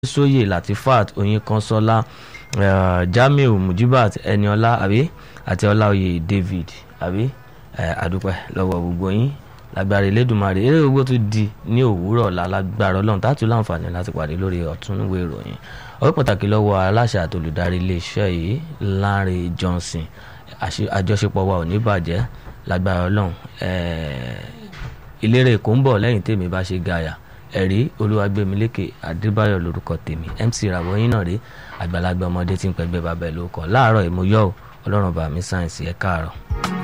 sóyè latifat oyinkanṣọ́lá uh, jamiu mujibat eniola àbí àti ọláòyè david àbí àdúpẹ́ lọ́wọ́ gbogbo yín lágbára elédùnmarè eré gbogbo tó di ní òwúrọ̀ ọ̀la lágbára ọlọ́run tààtù láǹfààní láti pàdé lórí ọ̀túnúwé ìròyìn ọ̀pẹ́ pàtàkì lọ́wọ́ aláṣẹ àti olùdarí iléeṣẹ́ yìí Lánrè Johnson àjọṣepọ̀ wa ò ní bàjẹ́ lágbára ọlọ́run ìlérè èkó ń bọ̀ lẹ́yìn tèmi bá ṣe gàyà ẹ̀rí olúwàgbẹ̀mílékè adébáyọ̀ lórúkọ tèmi mc ràwọ̀ yín náà rí àgbàlagbà ọmọdé tí ń pẹ́gbẹ́ bàbá ẹ̀ ló kàn láàárọ̀ ìmúyọ́ ọlọ́run bá mi sáyẹ̀nsì ẹ̀ káàárọ̀.